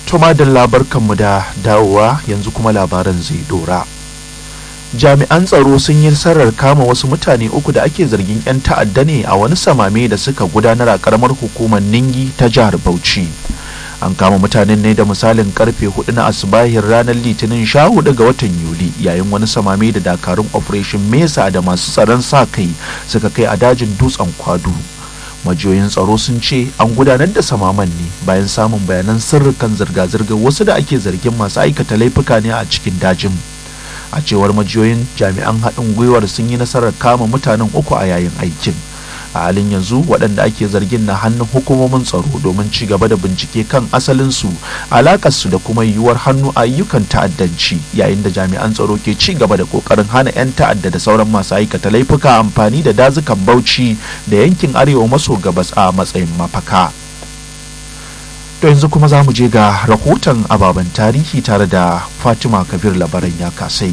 Tuma da labarkanmu da dawowa yanzu kuma labaran zai dora. Jami'an tsaro sun yi nasarar kama wasu mutane uku da ake zargin 'yan ta'adda ne a wani samame da suka gudanar a karamar hukumar Ningi ta jihar Bauchi. An kama mutanen ne da misalin karfe hudu na asibahin ranar litinin sha hudu ga watan Yuli yayin wani samame da dakarun Operation Mesa da masu tsaron sa kai suka kai a dajin dutsen kwadu. majiyoyin tsaro sun ce an gudanar da samaman ne bayan samun bayanan sirrikan zirga-zirgar wasu da ake zargin masu aikata laifuka ne a cikin dajin a cewar majiyoyin jami'an haɗin gwiwar sun yi nasarar kama mutanen uku a yayin aikin a halin yanzu waɗanda ake zargin na hannun hukumomin tsaro domin ci gaba da bincike kan asalinsu alakarsu da kuma yiwuwar hannu a ayyukan ta'addanci yayin da jami'an tsaro ke ci gaba da kokarin hana 'yan ta'adda da sauran masu aikata laifuka amfani da dazukan bauchi da yankin arewa maso gabas a matsayin mafaka to yanzu kuma za mu je ga rahoton ababen tarihi tare da fatima kabir labaran ya kasai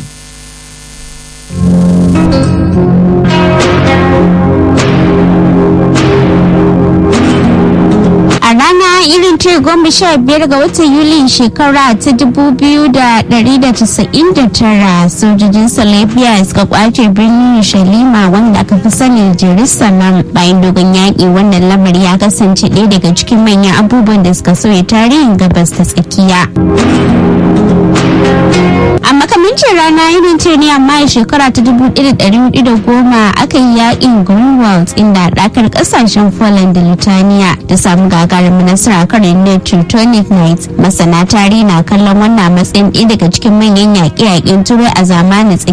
irin ce goma sha biyar ga watan yuli shekara ta dubu biyu da dari da casa'in da tara sojojin salafiya suka kwace birnin shalima wanda aka fi sani jerusalem bayan dogon yaƙi wannan lamari ya kasance ɗaya daga cikin manyan abubuwan da suka sauya tarihin gabas ta tsakiya a makamancin rana irin ce ne amma a shekara ta 1410 aka yi yakin greenwald inda dakar kasashen poland da litania ta samu gagarumin nasara kan rundunar teutonic knights masana tarihi na kallon wannan matsayin ɗaya daga cikin manyan yaƙe-yaƙen turai a zamanin